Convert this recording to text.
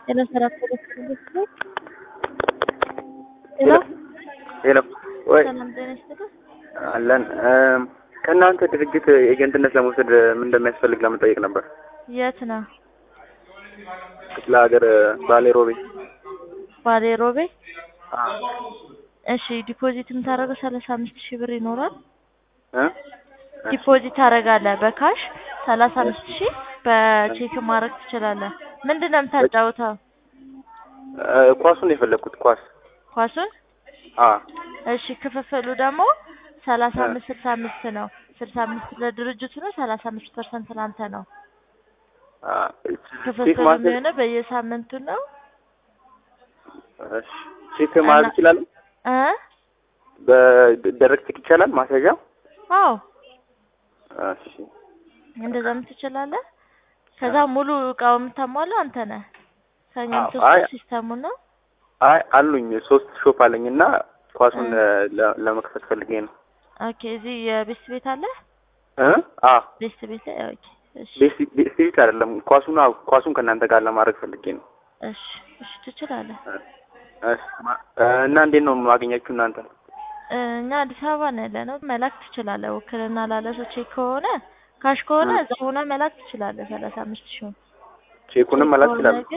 ጤና ሰላም ሄሎ ሄሎ ሄሎ ወይ ሰላም ጤና ይስጥልኝ። አለን ከእናንተ ድርጅት ኤጀንትነት ለመውሰድ ምን እንደሚያስፈልግ ለመጠየቅ ነበር። የት ነው? ክፍለ ሀገር ባሌ ሮቤ። ባሌ ሮቤ። አዎ እሺ ዲፖዚት የምታደርገው ሰላሳ አምስት ሺህ ብር ይኖራል። እ ዲፖዚት ታደርጋለህ በካሽ ሰላሳ አምስት ሺህ በቼክ ማድረግ ትችላለህ። ምንድን ነው የምታጫውተው? እ ኳሱን የፈለግኩት ኳስ። ኳሱን? አ እሺ ክፍፍሉ ደግሞ ሰላሳ አምስት ስልሳ አምስት ነው። ስልሳ አምስት ለድርጅቱ ነው። ሰላሳ አምስት ፐርሰንት ላንተ ነው። አ ክፍፍሉ ቼክ ማድረግ የሚሆነው በየሳምንቱ ነው። እሺ ቼክ ማድረግ ይችላል። እ በደረቅ ቼክ ይቻላል ማስያዣ? አዎ እሺ እንደዛም ትችላለህ። ከዛ ሙሉ እቃው የምታሟላው አንተ ነህ። ከኛ አዎ፣ የምትወስደው አይ- ሲስተሙን ነው። አይ አሉኝ ሶስት ሾፕ አለኝ እና ኳሱን ለ- ለመክፈት ፈልጌ ነው። ኦኬ እዚህ የቤስት ቤት አለ። እ አ ቤስት ቤት ላይ ኦኬ። እሺ ቤስ- ቤስ ቤት አይደለም ኳሱን አዎ ኳሱን ከእናንተ ጋር ለማድረግ ፈልጌ ነው። እሺ እሺ ትችላለህ። እሺ ማ- እ እና እንዴት ነው የማገኛችሁ እናንተ? እ እኛ አዲስ አበባ ነው ያለነው። መላክ ትችላለህ። ውክልና ላለ ሰው ቼክ ከሆነ ካሽ ከሆነ እ እዛ ሆነ መላክ ትችላለህ። ሰላሳ አምስት ሺህ ቼኩንም መላክ ይችላል።